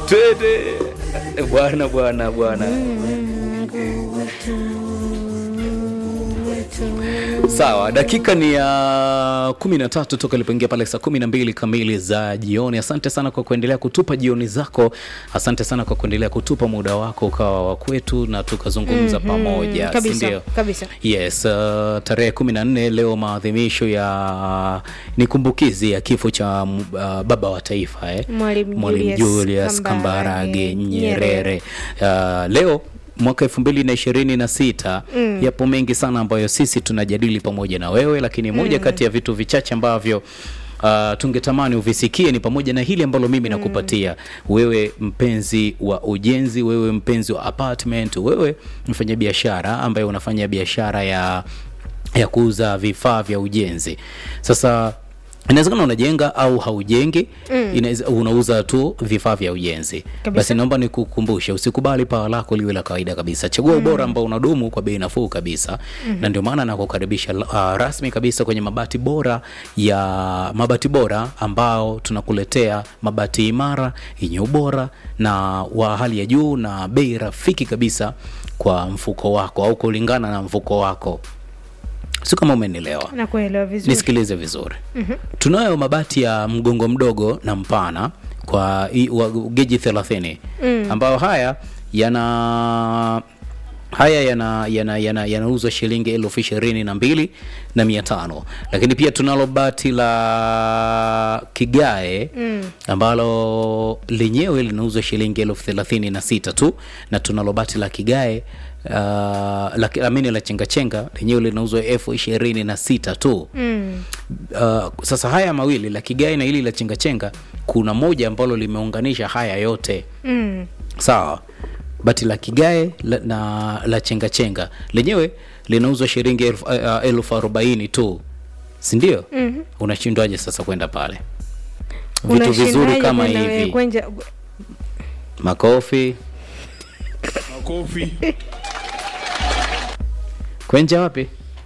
twende bwana bwana bwana sawa dakika ni ya kumi na tatu toka ilipoingia pale saa kumi na mbili kamili za jioni asante sana kwa kuendelea kutupa jioni zako asante sana kwa kuendelea kutupa muda wako ukawa wa kwetu na tukazungumza Mhm, pamoja kabisa, sindio kabisa. yes uh, tarehe kumi na nne leo maadhimisho ya ni kumbukizi ya kifo cha uh, baba wa taifa eh? Mwalimu Mwalimu Julius Julius Kambarage Kambarage Nyerere. Uh, leo mwaka elfu mbili na ishirini na sita Mm. yapo mengi sana ambayo sisi tunajadili pamoja na wewe, lakini moja kati ya vitu vichache ambavyo Uh, tungetamani uvisikie ni pamoja na hili ambalo mimi nakupatia wewe mpenzi wa ujenzi, wewe mpenzi wa apartment, wewe mfanyabiashara ambaye unafanya biashara ya ya kuuza vifaa vya ujenzi. Sasa inawezekana unajenga au haujengi Mm. inaweza unauza tu vifaa vya ujenzi Kabisa. basi naomba nikukumbushe usikubali paa lako liwe la kawaida kabisa chagua ubora ambao unadumu kwa bei nafuu kabisa na ndio maana nakukaribisha uh, rasmi kabisa kwenye mabati bora ya mabati bora ambao tunakuletea mabati imara yenye ubora na wa hali ya juu na bei rafiki kabisa kwa mfuko wako au kulingana na mfuko wako si kama umenielewa nakuelewa vizuri nisikilize vizuri tunayo mabati ya mgongo mdogo na mpana kwa i- wa geji 30 Mm. ambayo haya yana haya yana yana yana yanauzwa shilingi elfu ishirini na mbili na mia tano lakini pia tunalo bati la kigae Mm. ambalo lenyewe linauzwa shilingi elfu thelathini na sita tu na tunalo bati la kigae uh, la, amini la chengachenga lenyewe linauzwa elfu ishirini na sita tu Mm. uh, sasa haya mawili la kigae na hili la chengachenga kuna moja ambalo limeunganisha haya yote Mm. sawa bati la kigae la, na la chengachenga lenyewe linauzwa shilingi elfu uh, elfu arobaini tu sindio Mhm. unashindwaje sasa kwenda pale vitu Unashindaje vizuri kama kwenda wewe hivi kwenja- makofi makofi kwenja wapi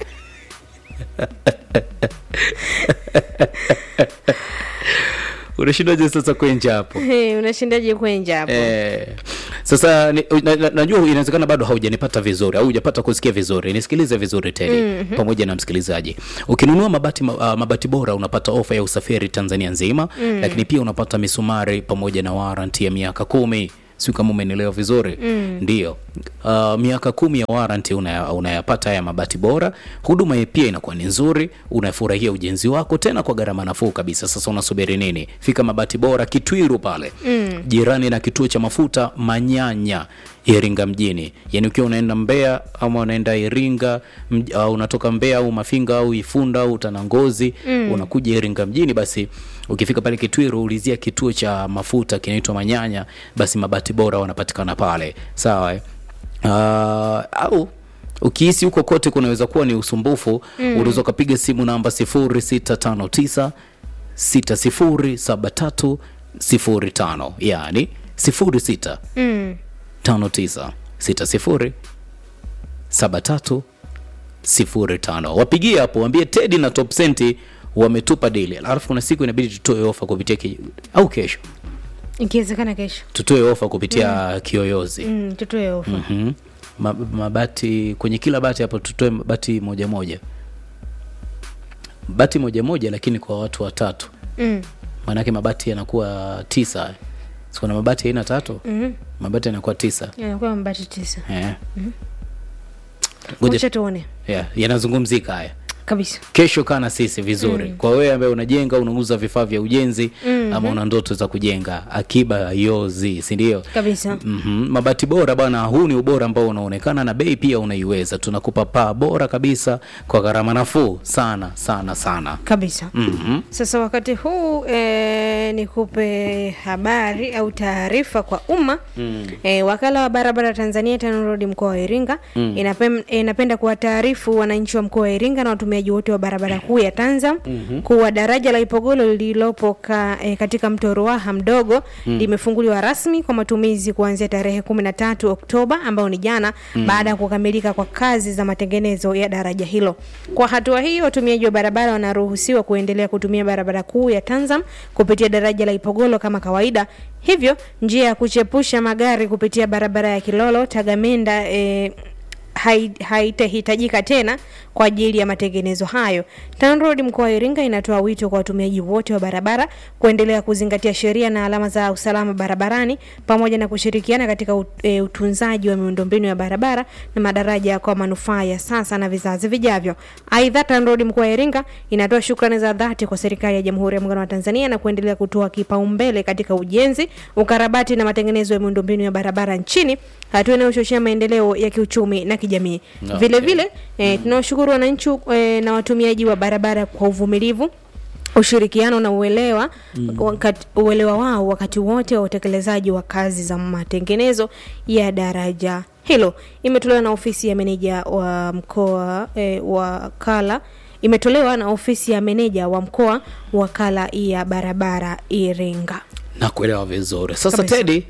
unashindwaje sasa kwenja hapo Hey, unashindaje kwenja hapo Eh, sasa ni, na, na, najua inawezekana bado haujanipata vizuri au hujapata kusikia vizuri nisikilize vizuri tedi mm-hmm. pamoja na msikilizaji ukinunua mabati, ma- uh, mabati bora unapata ofa ya usafiri tanzania nzima mm. lakini pia unapata misumari pamoja na waranti ya miaka kumi siu kama umenielewa vizuri mm. ndio uh, miaka kumi ya waranti unaya- unayapata haya mabati bora huduma hii pia inakuwa ni nzuri unafurahia ujenzi wako tena kwa gharama nafuu kabisa sasa unasubiri nini fika mabati bora kitwiru pale mm. jirani na kituo cha mafuta manyanya iringa mjini yaani ukiwa unaenda mbeya ama unaenda iringa mj, uh, unatoka mbeya au mafinga au ifunda au utanangozi mm. unakuja iringa mjini basi ukifika pale kitwiru ulizia kituo cha mafuta kinaitwa manyanya basi mabati bora wanapatikana pale sawa eh? uh, au ukihisi huko kote kunaweza kuwa ni usumbufu mm. unaweza ukapiga simu namba 0659 607305 yani 06 Mm. 59 60 73 05 wapigie hapo waambie tedi na top senti wametupa dili alafu kuna siku inabidi tutoe ofa kupitia ki... au kesho ikiwezekana kesho tutoe ofa kupitia mm. kiyoyozi mm, tutoe ofa mm-hmm. Ma, mabati kwenye kila bati hapo tutoe bati moja moja bati moja moja lakini kwa watu watatu mm. maanake mabati yanakuwa tisa sikuna mabati aina tatu mm. mabati yanakuwa tisa yanakuwa mabati tisa eh. wacha Ngoja, tuone yeah, yanazungumzika haya kabisa kesho kaa na sisi vizuri mm. kwa wewe ambaye unajenga unauza vifaa vya ujenzi mm-hmm. ama una ndoto za kujenga akiba yozi sindio kabisa Mm-hmm. mabati bora bwana huu ni ubora ambao unaonekana na bei pia unaiweza tunakupa paa bora kabisa kwa gharama nafuu sana sana sana kabisa mm-hmm. sasa wakati huu e, nikupe habari au taarifa kwa umma mm. e, wakala wa barabara tanzania tanrodi mkoa wa iringa mm. inapem, inapenda kuwataarifu wananchi wa mkoa wa iringa na watumiaji watumiaji wote wa barabara kuu ya Tanzam kuwa daraja la Ipogolo lililopo ka, e, katika mto Ruaha mdogo limefunguliwa rasmi kwa matumizi kuanzia tarehe 13 Oktoba ambao ni jana baada ya kukamilika kwa kazi za matengenezo ya daraja hilo. Kwa hatua hii, watumiaji wa barabara wanaruhusiwa kuendelea kutumia barabara kuu ya Tanzam kupitia daraja la Ipogolo kama kawaida. Hivyo njia ya kuchepusha magari kupitia barabara ya Kilolo Tagamenda e, hai- haitahitajika tena kwa ajili ya matengenezo hayo. TANROADS mkoa wa Iringa inatoa wito kwa watumiaji wote wa barabara kuendelea kuzingatia sheria na alama za usalama barabarani pamoja na kushirikiana katika ut- e, utunzaji wa miundombinu ya barabara na madaraja kwa manufaa ya sasa na vizazi vijavyo. Aidha, TANROADS mkoa wa Iringa inatoa shukrani za dhati kwa serikali ya Jamhuri ya Muungano wa Tanzania na kuendelea kutoa kipaumbele katika ujenzi, ukarabati na matengenezo ya miundombinu ya barabara nchini, hatua inayochochea maendeleo ya kiuchumi na kijamii. Okay. Vile vile eh, tunawashukuru wananchi eh, na watumiaji wa barabara kwa uvumilivu ushirikiano na uelewa wakati, uelewa wao wakati wote wa utekelezaji wa kazi za matengenezo ya daraja hilo. Imetolewa na ofisi ya meneja wa mkoa eh, wa Kala imetolewa na ofisi ya meneja wa mkoa wakala ya barabara Iringa. na kuelewa vizuri sasa Kabisa. tedi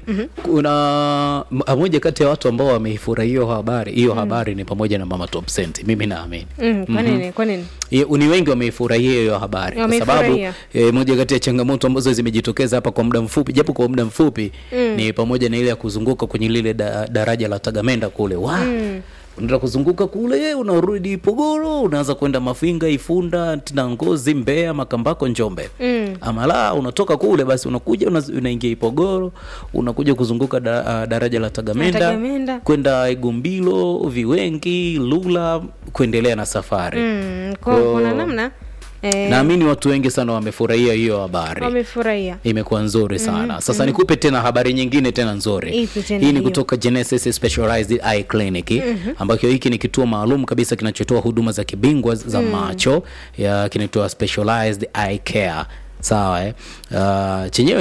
kuna m- moja kati ya watu ambao wameifurahia hiyo habari hiyo habari ni pamoja na mama top Cent, mimi naamini Mm, kwa nini? Kwa nini? Ye- ni wengi wameifurahia hiyo habari kwa sababu Wameifurahia. e, moja kati ya changamoto ambazo zimejitokeza hapa kwa muda mfupi japo kwa muda mfupi ni pamoja na ile ya kuzunguka kwenye lile da, daraja la Tagamenda kule wa unaenda kuzunguka kule unarudi Pogoro unaanza kwenda Mafinga Ifunda tena Ngozi Mbeya Makambako Njombe Mm. ama la unatoka kule basi unakuja una- unaingia Ipogoro unakuja kuzunguka da, a, daraja la Tagamenda, Tagamenda. kwenda Igumbilo Viwengi Lula kuendelea na safari Mm, kwa, Kwa- kuna namna eh, naamini watu wengi sana wamefurahia hiyo habari wamefurahia. imekuwa nzuri sana sasa nikupe tena habari nyingine tena nzuri Ipi tena hii ni hiyo? kutoka Genesis Specialized Eye Clinic ambacho hiki ni kituo maalum kabisa kinachotoa huduma za kibingwa za macho ya kinaitwa Specialized Eye Care sawa eh? Uh, chenyewe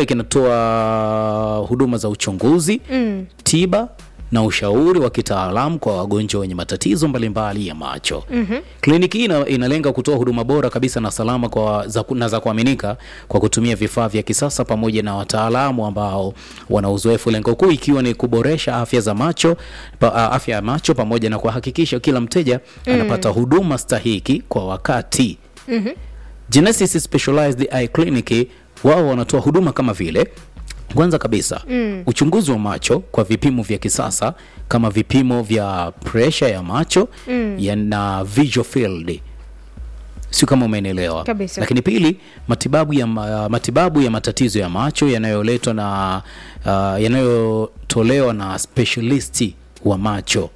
kinatoa huduma za uchunguzi Mm. tiba na ushauri wa kitaalamu kwa wagonjwa wenye matatizo mbalimbali ya macho. mm-hmm. Kliniki hii ina, inalenga kutoa huduma bora kabisa na salama kwa, za, na za kuaminika kwa kutumia vifaa vya kisasa pamoja na wataalamu ambao wana uzoefu, lengo kuu ikiwa ni kuboresha afya za macho pa, a- afya ya macho pamoja na kuhakikisha kila mteja anapata huduma stahiki kwa wakati. Mhm. Genesis Specialized Eye Clinic wao wanatoa huduma kama vile kwanza kabisa mm. uchunguzi wa macho kwa vipimo vya kisasa kama vipimo vya presha ya macho mm. yana visual field sio kama umenielewa Kabisa. lakini pili matibabu ya, ma, matibabu ya matatizo ya macho yanayoletwa na uh, yanayotolewa na specialisti wa macho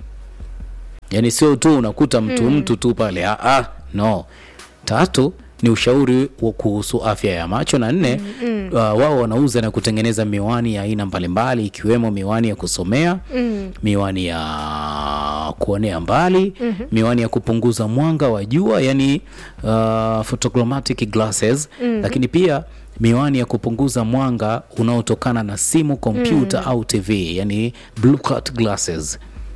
yaani sio tu unakuta mtu mtu tu pale ah, ah, no tatu ni ushauri wa kuhusu afya ya macho na nne uh, wao wanauza na kutengeneza miwani ya aina mbalimbali ikiwemo miwani ya kusomea Mm. miwani ya kuonea mbali miwani ya kupunguza mwanga wa jua yani uh, photochromatic glasses lakini pia miwani ya kupunguza mwanga unaotokana na simu kompyuta au tv yani blue cut glasses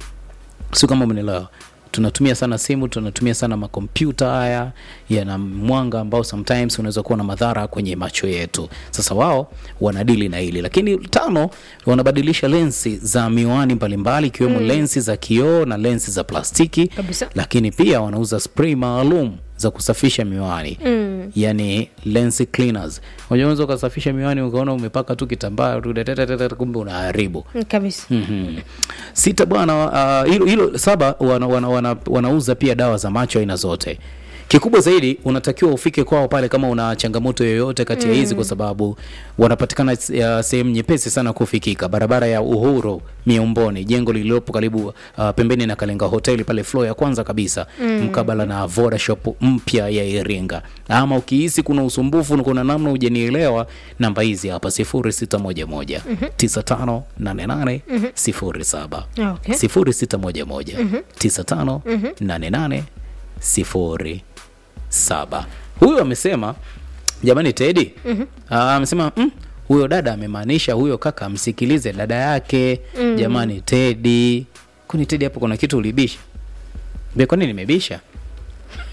sio kama umenielewa tunatumia sana simu tunatumia sana makompyuta haya yana mwanga ambao sometimes unaweza kuwa na madhara kwenye macho yetu sasa wao wanadili na hili lakini tano wanabadilisha lensi za miwani mbalimbali ikiwemo lensi za kioo na lensi za plastiki Kabisa. lakini pia wanauza spray maalum za kusafisha miwani Mm. yani lens cleaners unajua unaweza ukasafisha miwani ukaona umepaka tu kitambaa tu tetetetete, kumbe unaharibu Mm, kabisa Mhm. Sita bwana, uh, hilo hilo saba wana, wana, wana, wanauza pia dawa za macho aina zote. Kikubwa zaidi unatakiwa ufike kwao pale kama una changamoto yoyote kati ya hizi, kwa sababu wanapatikana s- ya sehemu nyepesi sana kufikika, barabara ya Uhuru Miomboni, jengo lililopo karibu uh, pembeni na Kalenga hoteli pale floor ya kwanza kabisa mkabala na Voda shop mpya ya Iringa. Ama ukihisi kuna usumbufu na kuna namna hujanielewa, namba hizi hapa 0611 9588 07 Okay. 0611 9588 07. Huyo amesema jamani, Teddy Ah, amesema mm, huyo dada amemaanisha huyo kaka amsikilize dada yake. Jamani Teddy, kwani Teddy hapo kuna kitu ulibisha? Be, kwani nimebisha?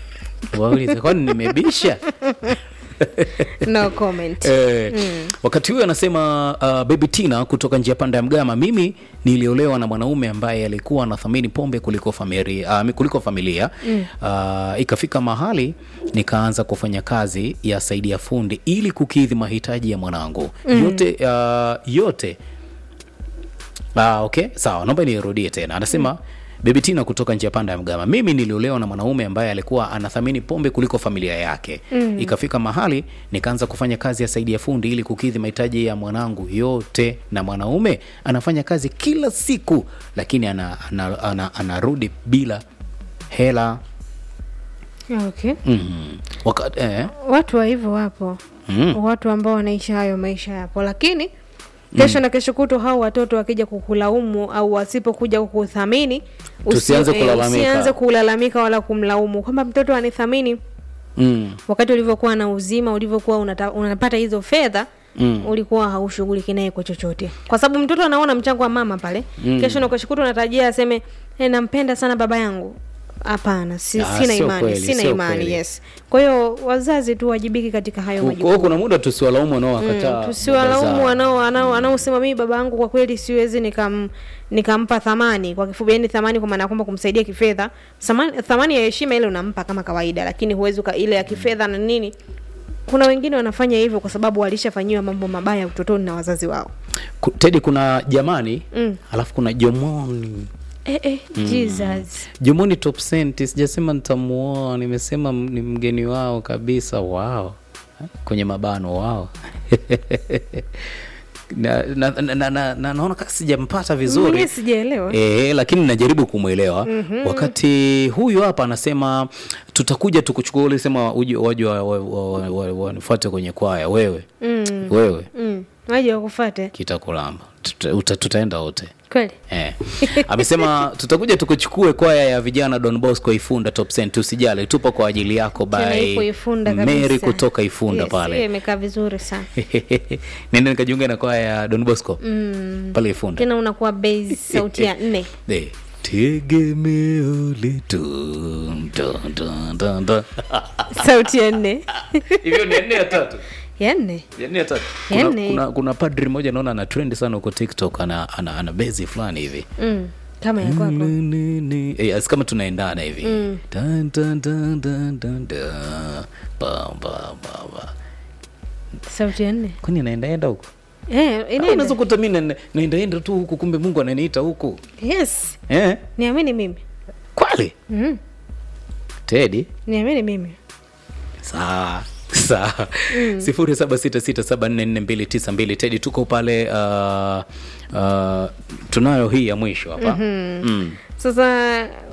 waulize kwani nimebisha no comment Eh, wakati huyo anasema uh, baby tina kutoka njia panda ya mgama mimi niliolewa na mwanaume ambaye alikuwa anathamini pombe kuliko familia, uh, kuliko familia. Mm. Uh, ikafika mahali nikaanza kufanya kazi ya saidia fundi ili kukidhi mahitaji ya mwanangu mm. yote uh, yote Ah, okay sawa naomba nirudie tena anasema mm. Baby Tina kutoka njia panda ya Mgama, mimi niliolewa na mwanaume ambaye alikuwa anathamini pombe kuliko familia yake mm. Ikafika mahali nikaanza kufanya kazi ya saidi ya fundi ili kukidhi mahitaji ya mwanangu yote, na mwanaume anafanya kazi kila siku, lakini ana, ana, ana, anarudi bila hela okay mm. Wakati, eh, watu wa hivyo wapo Mm. watu ambao wanaishi hayo maisha yapo lakini kesho na kesho kuto hao watoto wakija kukulaumu au wasipokuja kukuthamini usi- Tusianze eh, kulalamika. usianze kulalamika wala kumlaumu kwamba mtoto anithamini mm. wakati ulivyokuwa na uzima ulivyokuwa unata, unapata hizo fedha Mm. ulikuwa haushughuliki naye kwa chochote kwa sababu mtoto anaona mchango wa mama pale mm. kesho na kesho kuto unatarajia aseme hey, nampenda sana baba yangu hapana si, Ah, sina sio imani kweli, sina sio imani kweli. yes kwa hiyo wazazi tu wajibiki katika hayo Kwa majukumu hiyo kuna muda tusiwalaumu wanaowakataa Mm, tusiwalaumu baba zao. wanao wanao wanaosema mimi baba yangu kwa kweli siwezi nikam nikampa thamani kwa kifupi yani thamani kwa maana ya kwamba kumsaidia kifedha thamani, thamani ya heshima ile unampa kama kawaida lakini huwezi uka- ile ya kifedha na nini kuna wengine wanafanya hivyo kwa sababu walishafanyiwa mambo mabaya utotoni na wazazi wao Ku- Tedi, kuna jamani Mm. alafu kuna jomoni eh, eh, Jesus. jomoni top cent sijasema nitamuoa nimesema m- ni mgeni wao kabisa wao kwenye mabano wao na, na, na, na, na, na naona kama sijampata vizuri Mwenyewe sijaelewa E, lakini najaribu kumwelewa mm-hmm. wakati huyu hapa anasema tutakuja tukuchukua ulisema uje waje wanifuate wa, wa, wa, wanifuate kwenye kwaya wewe Mm. wewe mm. waje wakufate kitakulamba Tuta, uta- tutaenda wote kweli Eh. Amesema tutakuja tukuchukue kwaya ya vijana Don Bosco Ifunda Top Cent, usijali, tupo kwa ajili yako Tena ipo by Ifunda Mary kabisa. kutoka Ifunda Yes, pale. hiyo imekaa vizuri sana Nenda nikajiunga na kwaya ya Don Bosco mm. pale Ifunda. tena unakuwa base sauti ya nne Eh, Tegemeo letu dun, dun, dun, dun. sauti ya nne Hivyo ni nne ya tatu. ya nne Ya nne ya tatu. Ya Kuna, nne. kuna, kuna padri mmoja naona ana trend sana huko TikTok ana ana, ana bezi fulani hivi. mm. kama ya kwako Ni- ni- ni- eh, asi kama tunaendana hivi Dun, dun, dun, dun, dun, dun. Ba, ba, ba, ba. sauti ya nne kwani anaendaenda huko eh, Au inaenda. unaweza kuta mi na- naendaenda tu huku kumbe mungu ananiita huku yes eh? niamini mimi kwali mm. tedi niamini mimi sawa sawa sifuri saba sita sita saba nne nne mbili tisa mbili tedi tuko pale uh, uh, tunayo hii ya mwisho hapa mm. sasa